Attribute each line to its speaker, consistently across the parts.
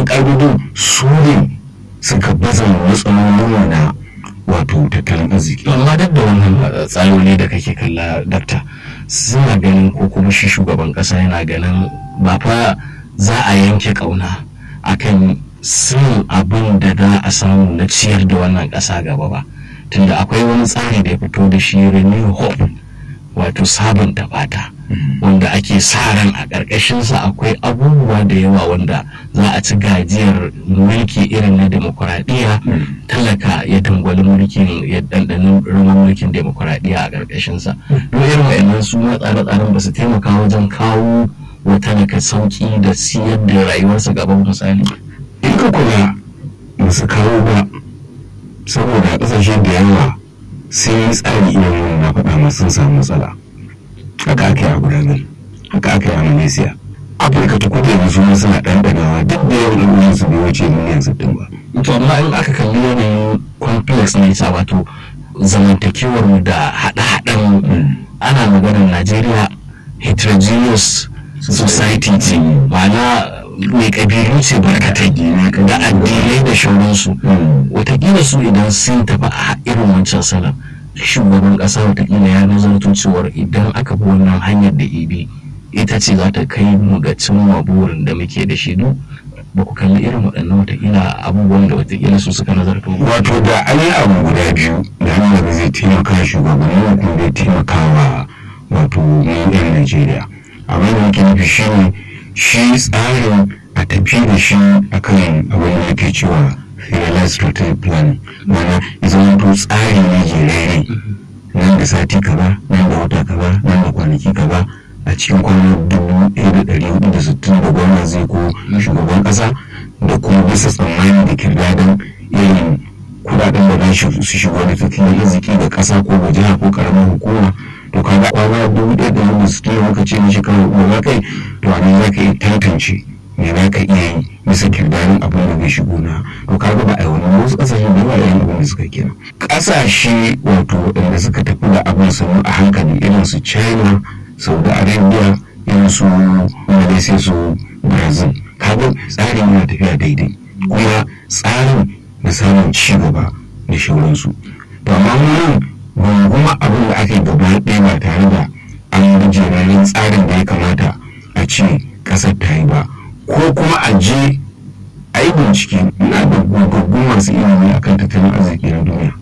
Speaker 1: waɗannan ƙa'idodin su ne suka baza matsalolin na wato tattalin arziki
Speaker 2: amma duk da wannan tsaloli da kake kalla dakta suna ganin ko kuma shi shugaban kasa yana ganin ba fa za a yanke kauna akan sin abin da za a samu na ciyar da wannan kasa gaba ba tunda akwai wani tsari da ya fito da shi renew hope wato sabunta fata wanda ake sa ran a ƙarƙashinsa akwai abubuwa da yawa wanda za a ci gajiyar mulki irin na demokuraɗiyya talaka ya dangwali mulkin ya ɗanɗanin ruwan mulkin demokuraɗiyya a ƙarƙashinsa don irin wa'annan su ma tsare-tsaren ba su taimaka wajen kawo wa talaka sauƙi da siyar da rayuwarsa gaban misali
Speaker 1: in ka kula ba su kawo ba saboda ƙasashe da yawa sun yi tsari irin na faɗa masu sun samu matsala haka aka yi a gudanar haka aka yi a malaysia afirka ta kudu yanzu ma suna ɗanɗanawa duk da yawan al'ummar su bai wuce miliyan sittin ba
Speaker 2: to amma in aka kalli yanayin complex ne ta wato zamantakewar mu da haɗe-haɗen ana maganar najeriya heterogeneous society ce ma'ana mai kabilu ce barkatai da addinai da shauransu watakila su idan sun tafi a irin wancan salon shugaban kasa watakila ya nazarto cewar idan aka bi wannan hanyar da ibi ita ce za ta kai mu ga cimma burin da muke da shi duk ba ku kalli irin waɗannan watakila abubuwan da watakila su suka nazarto
Speaker 1: wato da an yi abu guda biyu da hanyar da zai taimaka shugabanni kuma zai taimaka wa wato mu yan najeriya abin da nake nufi shi ne shi tsarin a tafi da shi akan abin da nake cewa realized strategic plan mana ya zama to tsari ne jerere nan da sati kaza nan da wata kaza nan da kwanaki kaza a cikin kwanan dubu ɗaya da ɗari hudu da sittin da gwamna zai ko shugaban ƙasa da kuma bisa tsammani da kirdadan irin kudaden da za su shigo da tattalin arziki ga ƙasa ko ga jiha ko ƙaramin hukuma to kaga kwana dubu ɗaya da hudu sittin da muka ce na shekarar goma kai to a nan za ka iya tantance me za ka iya yi bisa kirdarin abin da bai shigo na to kaga ba a yi wani wasu ƙasashe da yawa yayin abin da suka kira ƙasashe wato waɗanda suka tafi da abin sannu a hankali irin su china saudi arabia irin su malaysia su brazil kaga tsarin yana tafiya daidai kuma tsarin da samun ci gaba da shauransu to amma nan ban kuma abin da aka yi gaba ɗaya ba tare da an bi jerarin tsarin da ya kamata a ce ƙasar ta yi ba ko kuma a je a yi bincike na da gogaggun masu ilimi akan tattalin arziki na duniya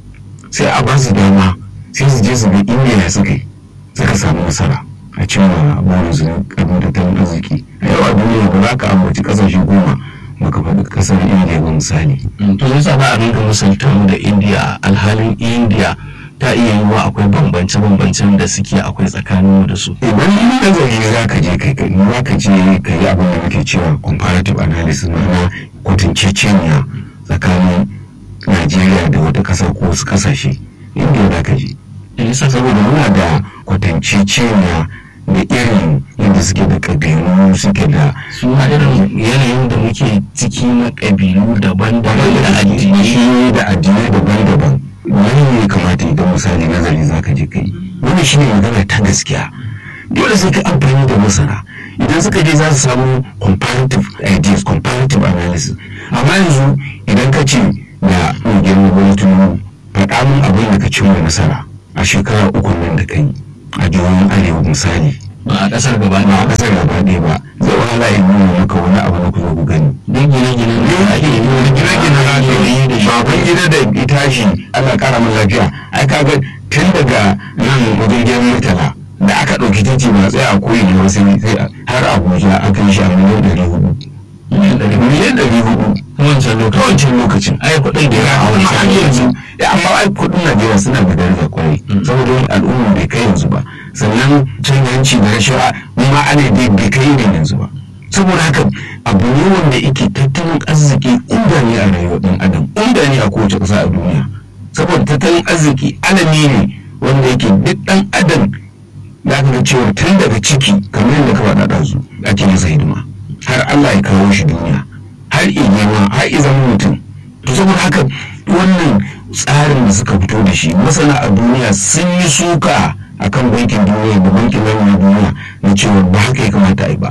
Speaker 1: sai a ba su dama sai su je su ga indiya suka yi suka samu nasara a cimma burin su karfin tattalin arziki a yau a duniya ba za ka ambaci kasashe goma baka faɗi kasar indiya ba misali
Speaker 2: to yasa ba a rinka misalta mu da indiya alhalin indiya ta iya yiwuwa akwai bambance-bambancen da suke akwai tsakanin da su
Speaker 1: idan yi nazari za ka je kai kai za ka je ka yi abin da muke cewa comparative analysis ma'ana kwatanceceniya tsakanin najeriya da wata ƙasa ko wasu ƙasashe indiya za ka je
Speaker 2: yasa
Speaker 1: saboda muna da kwatanceceniya da irin yadda suke da ƙabilu suke da
Speaker 2: su ma irin yanayin da muke ciki na ƙabilu daban-daban da addini
Speaker 1: da addinai daban-daban wani ne kamata idan misali nazari za ka je kai wani shi ne magana ta gaskiya dole sai ka amfani da masana idan suka je za su samu comparative ideas comparative analysis amma yanzu idan ka ce da girma wani tunu faɗa min abin da ka cimma nasara a shekara uku nan da kai a jihohin arewa misali
Speaker 2: ba a ƙasar gaba
Speaker 1: ba a
Speaker 2: ɗaya
Speaker 1: ƙasar gaba ɗaya ba zai wahala in nuna maka wani abu na kuzo ku gani
Speaker 2: don gine-gine da ake yi wani
Speaker 1: gine-gine na
Speaker 2: gine da shi
Speaker 1: baban gida da itashi ana kara min lafiya ai kaga tun daga nan wajen gidan murtala da aka ɗauki titi ba tsaya a koyi ne wasu sai har abuja aka yi shi a miliyan ɗari hudu miliyan ɗari hudu
Speaker 2: wancan lokacin
Speaker 1: wancan lokacin
Speaker 2: ai kuɗin da ya
Speaker 1: a
Speaker 2: a
Speaker 1: wani har
Speaker 2: wani
Speaker 1: yanzu ya amma ai kuɗin najeriya suna da daraja kwarai saboda wani al'umma bai kai yanzu ba sannan cin hanci da rashawa ma ana dai bai kai irin yanzu ba saboda haka abu ne wanda yake tattalin arziki inda ne a rayuwar ɗan adam inda ne a kowace ƙasa a duniya saboda tattalin arziki alami ne wanda yake duk ɗan adam da aka ga cewa tun daga ciki kamar yadda ka faɗa ɗazu ake masa hidima har Allah ya kawo shi duniya har girma har i zama mutum to saboda haka wannan tsarin da suka fito da shi masana a duniya sun yi suka akan bankin duniya da bankin lamunin duniya na cewa ba haka ya kamata a yi ba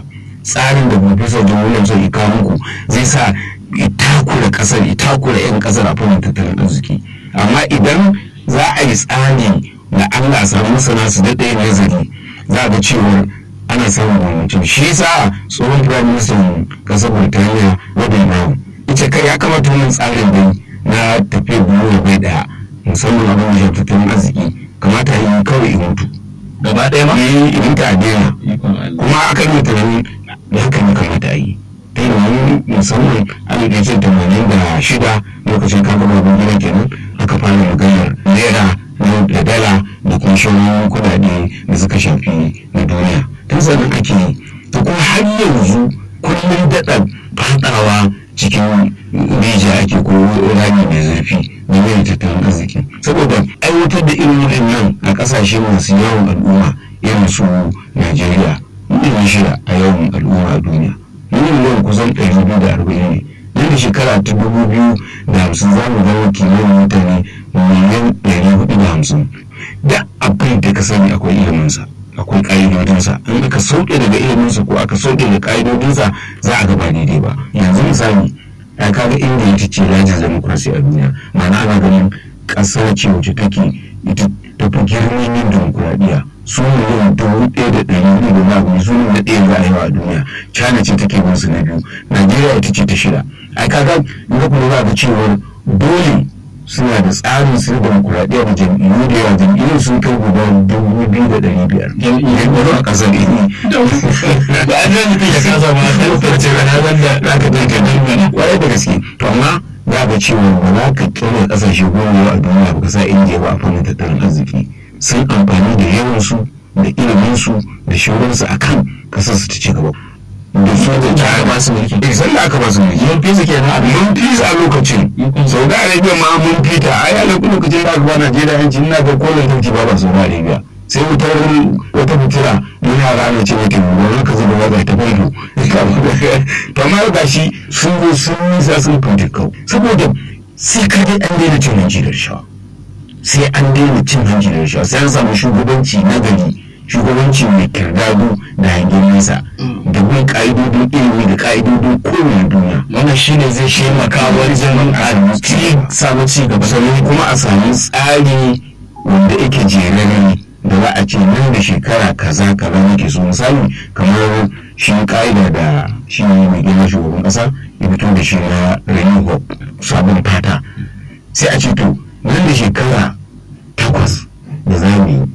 Speaker 1: tsarin da professor john williams ya kawo muku zai sa itakura kasar itakura 'yan kasar a fannin tattalin arziki amma idan za a yi tsari da allah samu masana su daɗe nazari za a ga cewar ana samun bambancin shi yasa tsohon prime minister kasar burtaniya wadda na ita kai ya kamata wannan tsarin dai na tafiyar biyu bai daya musamman abin da ya tattalin arziki kamata yi kawai in mutu
Speaker 2: gaba ɗaya ma
Speaker 1: yi in ta daina
Speaker 2: ikon Allah
Speaker 1: kuma aka yi tunanin da haka ne kamata a yi ta yi wani musamman alif ɗaya ce tamanin da shida lokacin kaga babban gida kenan aka fara maganar naira da dala da kuma shauran kudade da suka shafi na duniya tun sannan ake yi to kuma har yanzu kullum daɗa fadawa cikin rijiya ake ko rami mai zurfi da mai tattalin arziki saboda aiwatar da irin waɗannan a ƙasashe masu yawan al'umma irin su najeriya miliyan shida a yawan al'umma a duniya miliyan kusan ɗari biyu da arba'in ne nan da shekara ta dubu biyu da hamsin za mu zama kimanin mutane miliyan ɗari hudu da hamsin da abin da ka sani akwai iliminsa akwai ƙa'idodinsa in aka sauke daga iliminsa ko aka sauke daga ƙa'idodinsa za a gaba daidai ba yanzu misali ya kaga inda ita ce lajin demokrasi a duniya ma'ana ana ganin ƙasa ce wacce take ita tafi girman yin demokuraɗiyya su miliyan dubu ɗaya da ɗari hudu da babu su ne na ɗaya za a yi a duniya china ce take bin su na biyu najeriya ita ce ta shida ai kaga in ka kula za ga cewar dole suna da tsarin su na demokuraɗiyya da jam'iyyu da yawa jam'iyyu sun kai guda dubu biyu da ɗari biyar jam'iyyu a ƙasar ini
Speaker 2: ba a nan mutum ya kasa ma kan farce ba na zan da
Speaker 1: za ka dinka nan kwarai da gaske to amma za ka cewa ba za ka kira ƙasashe goma a duniya ba ka sa indiya ba a fannin tattalin arziki sun amfani da yawansu da iliminsu da shauransu a kan ƙasar su ta ci gaba da su da ta
Speaker 2: ba su mulki
Speaker 1: eh san da aka ba su mulki
Speaker 2: mun fi su kenan a
Speaker 1: mun fi su a lokacin saudi arabia ma mun fita ai a lokacin da aka ba najeriya yanci ina ga kolin tanki ba ba saudi arabia sai wutar wata fitila mun yara ana ce mata gobe ka zuba waza ta faido to amma ga shi sun zo sun nisa sun fita kau saboda sai ka dai an daina cin hanci da rashawa sai an daina cin hanci da rashawa sai an samu shugabanci na gari shugabanci mai kirdado da hangen nesa da bin ka'idodin ilimi da ka'idodin kowane duniya
Speaker 2: wannan shine zai taimaka wajen a ci samu ci gaba
Speaker 1: sannan kuma a samu tsari wanda yake jerare da za a ce nan da shekara kaza kaza nake so misali kamar shi ka'ida da shi mai gina shugaban kasa ya fito da shi na renew hope sabon fata sai a ce to nan da shekara takwas da za mu yi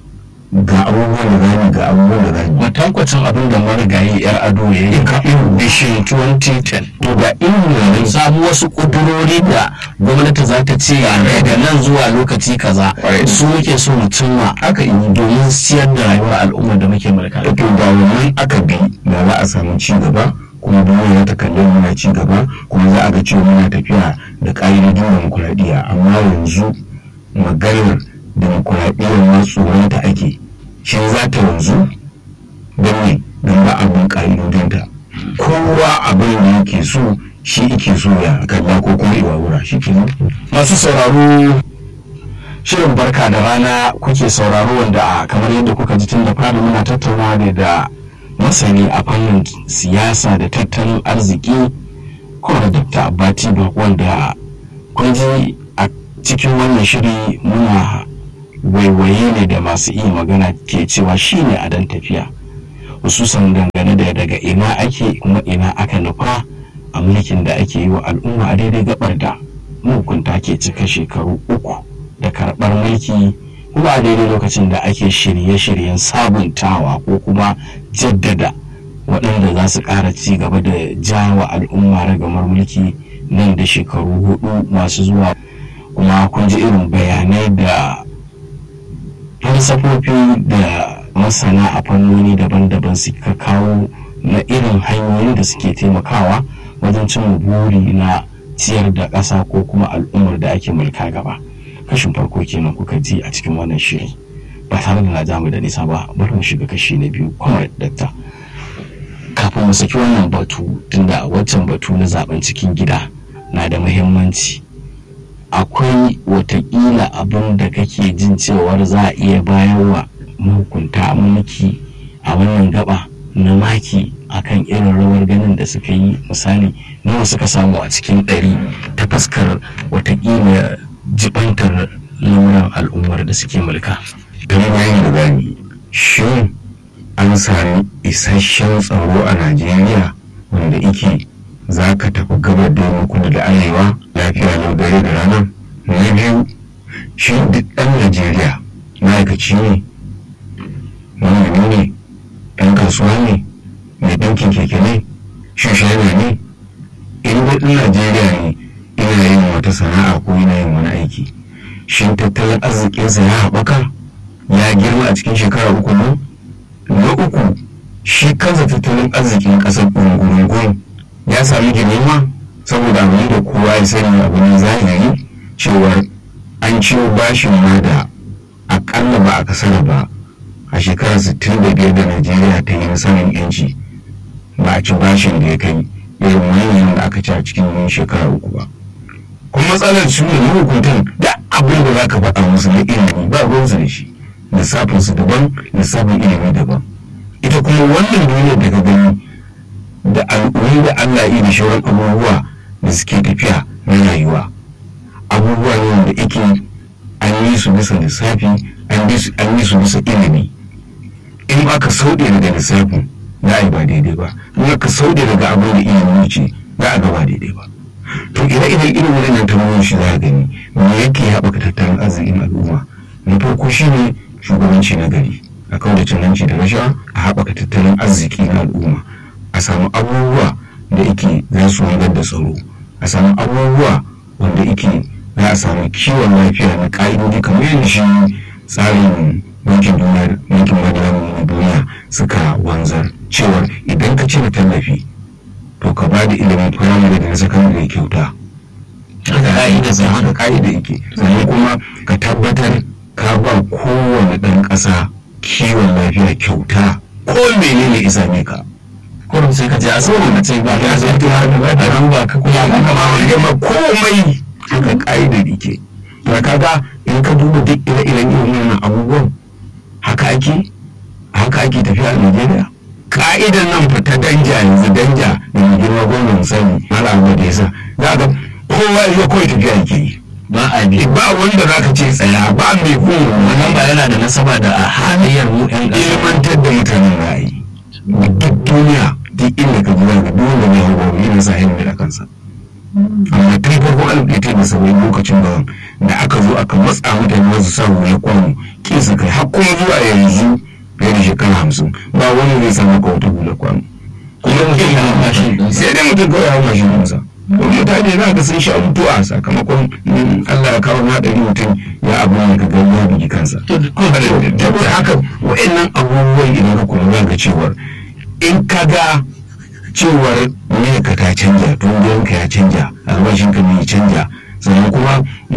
Speaker 1: ga abubuwan da za mu ga abubuwan da za mu
Speaker 2: matankwacin abin da marigayi yar ado ya yi
Speaker 1: Ka irin
Speaker 2: bishin 2010
Speaker 1: to ga irin wannan
Speaker 2: samu wasu kudurori da gwamnati za ta ce daga nan zuwa lokaci kaza
Speaker 1: Right.
Speaker 2: su muke so mu cimma
Speaker 1: aka yi
Speaker 2: domin siyar da rayuwar al'ummar da muke mulka
Speaker 1: to da wannan aka bi da za a samu ci gaba kuma duniya ta kalli muna ci gaba kuma za a ga cewa muna tafiya da ƙa'idodin demokuraɗiyya amma yanzu maganar demokuraɗiyyar ma tsoronta ake shi za ta yanzu don ne don ba abin ƙa'idodinta kowa abin da yake so shi yake so ya kalla ko kuma iwawura shi ke
Speaker 2: masu sauraro shirin barka da rana kuke sauraro wanda a kamar yadda kuka ji tun da fari muna tattauna ne da masani a fannin siyasa da tattalin arziki kuma dr abati wanda kun ji a cikin wannan shiri muna waiwaye ne da masu iya magana ke cewa shine a dan tafiya hususan dangane da daga ina ake kuma ina aka nufa a mulkin da ake yi wa al'umma a daidai gabar da mahukunta ke cika shekaru uku da karɓar mulki kuma a daidai lokacin da ake shirye-shiryen sabuntawa ko kuma jaddada waɗanda za su ƙara ci gaba da jawa al'umma ragamar mulki nan da shekaru hudu masu zuwa kuma kun ji irin bayanai da falsafofi da masana a fannoni daban-daban suka kawo na irin hanyoyin da suke taimakawa wajen cin buri na ciyar da ƙasa ko kuma al'ummar da ake mulka gaba kashin farko kenan kuka ji a cikin wannan shiri ba tare da na jamu da nisa ba bari mu shiga kashi na biyu kuma dakta kafin mu saki wannan batu tunda wancan batu na zaben cikin gida na da muhimmanci akwai watakila abin da kake jin cewar za a iya bayarwa mahukunta mulki a wannan gaba na maki akan irin rawar ganin da suka yi misali nawa suka samu a cikin ɗari ta fuskar watakila jibantar lamuran al'ummar da suke mulka
Speaker 1: don yayin da gani shin an sami isasshen tsaro a najeriya wanda ike za ka tafi gabar da kudu da arewa lafiya lau dare da rana na biyu shi duk ɗan najeriya ma'aikaci ne manomi ne ɗan kasuwa ne mai ɗinkin keke ne shushana ne in dai ɗan najeriya ne ina yin wata sana'a ko ina yin wani aiki shin tattalin arzikinsa ya haɓaka ya girma a cikin shekara uku nan na uku shi kansa tattalin arzikin ƙasar ɓungurungun ya sami girma saboda abin da kowa ya sani abu ne zahiri cewar an ciwo bashin ma da akalla ba a kasar ba a shekarar 65 da najeriya ta yi samun yanci ba a ci bashin da ya kai irin manyan da aka ci a cikin shekara uku ba kuma matsalar su ne mahukuntan da abin da za ka faɗa musu na ilimi ba ruwansu da shi lissafinsu daban lissafin ilimi daban ita kuma wannan duniyar da ka gani da al'ummi da allah yi da shauran abubuwa da suke tafiya na rayuwa abubuwa ne wanda ake an yi su bisa lissafi an yi su bisa ilimi in aka sauɗe daga lissafin za a yi ba daidai ba in aka sauɗe daga abin da ilimi ce za a ga ba daidai ba to ire iren irin wannan tambayoyin shi za a gani me yake haɓaka tattalin arzikin al'umma na farko shine shugabanci na gari a kawo da cananci da rashawa a haɓaka tattalin arziki na al'umma a samu abubuwa da yake za su wanzar da tsaro a samu abubuwa wanda yake za a samu kiwon lafiya na ƙa'idodi kamar yadda shi tsarin bankin duniya bankin madara duniya suka wanzar cewar idan ka cire tallafi to ka ba da ilimin firamare da na sakandare kyauta haka ka'ida yake sannan kuma ka tabbatar ka ba kowane ɗan ƙasa kiwon lafiya kyauta ko menene isa ne ka
Speaker 2: kurum sai ka je asibiti ka ce ba
Speaker 1: ya zai ta ba da ran ba ka kuma ba ka ba gama komai haka ka'idar yake to kaga in ka duba duk ire-iren irin wannan abubuwan haka ake haka ake tafiya a Najeriya ka'idan nan fa ta danja yanzu danja da mai girma gwamnan misali malama da yasa za ga kowa ya kawai tafiya yake yi
Speaker 2: ba a bi
Speaker 1: ba wanda za ka ce tsaya ba mai kun
Speaker 2: wannan ba yana da nasaba da a halayyar mu yan ƙasa
Speaker 1: ilmantar da mutanen ra'ayi duk duniya duk inda ka ji zaka duk wanda mai hawa yana sa ilimi da kansa amma tun farko alif ɗaya ta da saba'in lokacin da da aka zo aka matsa mutane wasu sa hula kwano kin su kai har kuma zuwa yanzu fiye da shekara hamsin ba wani zai samu ka wata hula kwano kuma mutum ya mashin sai dai mutum kawai ya hau mashin ɗinsa kuma mutane za ka sun sha mutuwa sakamakon Allah ya kawo haɗari mutum ya abu ne ka gani ya bugi kansa. Tabbata haka wa'annan abubuwan idan ka kula za ka cewar in ka ga cewar ne ka ta canja tun ka ya canja albashin ka ne ya canja sannan kuma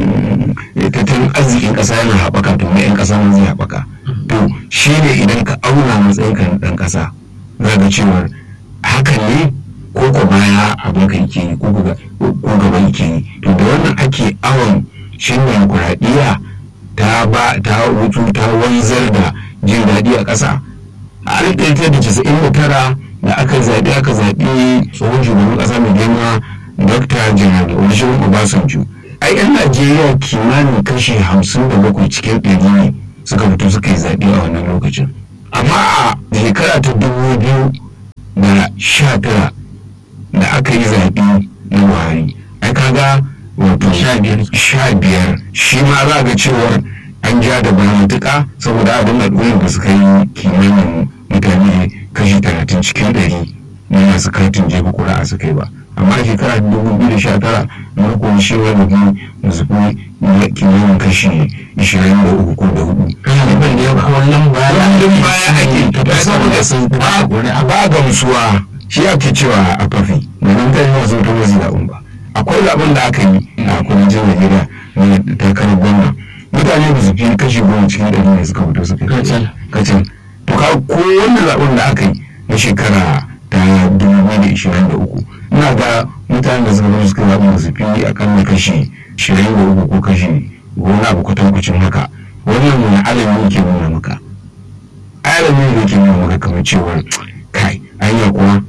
Speaker 1: tattalin arzikin ƙasa yana haɓaka to mai 'yan ƙasa ma zai haɓaka to shi ne idan ka auna matsayin ka na ɗan ƙasa za ka cewar hakan ne ko ko baya abin ka yake yi ko gaba yake yi to da wannan ake awon shin demokuraɗiyya ta ba ta wutu ta wanzar da jin daɗi a ƙasa a alif ɗaya da casa'in da tara da aka zaɓi aka zaɓi tsohon shugaban ƙasa mai girma dr janar olusegun obasanjo ai yan najeriya kimanin kashi hamsin da bakwai cikin ɗari ne suka fito suka yi zaɓe a wannan lokacin amma a shekara ta dubu biyu da sha tara da aka yi zaɓe na buhari ai kaga wato sha biyar shi ma za ga cewar an ja da bana matuƙa saboda abin al'ummar da suka yi kimanin mutane kashi talatin cikin ɗari na masu katin jefa kuri'a suka yi ba amma shekara dubu biyu da sha tara na kuma shi wani biyu da su fi kimanin kashi ishirin da uku ko da hudu.
Speaker 2: Ɗaliban da ya kwallon baya
Speaker 1: Kullum baya ake saboda sun ba gamsuwa shi ake cewa a fafi da nan ta yi wasu ta wasu zaɓen ba. Akwai zaɓen da aka yi a kudancin Najeriya na takarar gwamna. Mutane ba su fi kashi goma cikin ɗari ne suka fito suka yi. Kacal. To ka ko wanda zaɓen da aka yi na shekara ta dubu biyu da ishirin da uku ina ga mutanen da suka zo suka zaɓi da su fi akalla kashi ishirin da uku ko kashi goma abu kwatankwacin haka wannan wani alami yake nuna maka alami da yake nuna maka kamar cewar kai anya kuwa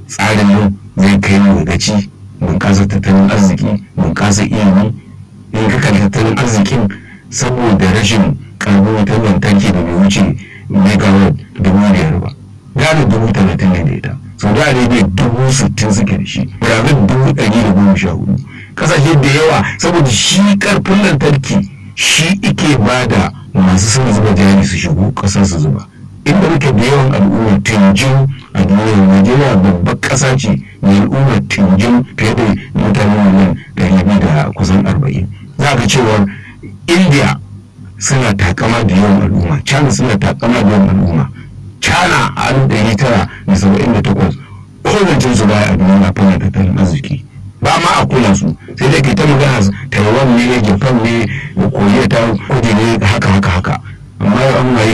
Speaker 1: tsarin nan zai kai mu gaci bunƙasa tattalin arziki bunƙasa ilimi in ka kalli tattalin arzikin saboda rashin karɓar wutar lantarki da bai wuce megawatt dubu biyar ba gane dubu talatin ne da ita saudi arabia dubu sittin suke da shi brazil dubu ɗari da goma sha hudu ƙasashe da yawa saboda shi ƙarfin lantarki shi ike ba da masu son zuba jari su shigo ƙasar su zuba inda muke da yawan al'ummar tinjin a duniyar najeriya babbar ƙasa ce mai al'ummar tinjin fiye da mutane miliyan ɗari biyu da kusan arba'in za ka cewar india suna takama da yawan al'umma china suna takama da yawan al'umma china a alif ɗari tara da saba'in da takwas kowace su baya a duniya na fannin tattalin arziki ba ma a kula su sai dai ke ta magana taiwan ne japan ne da koriya ta kudu ne haka haka haka amma yau an waye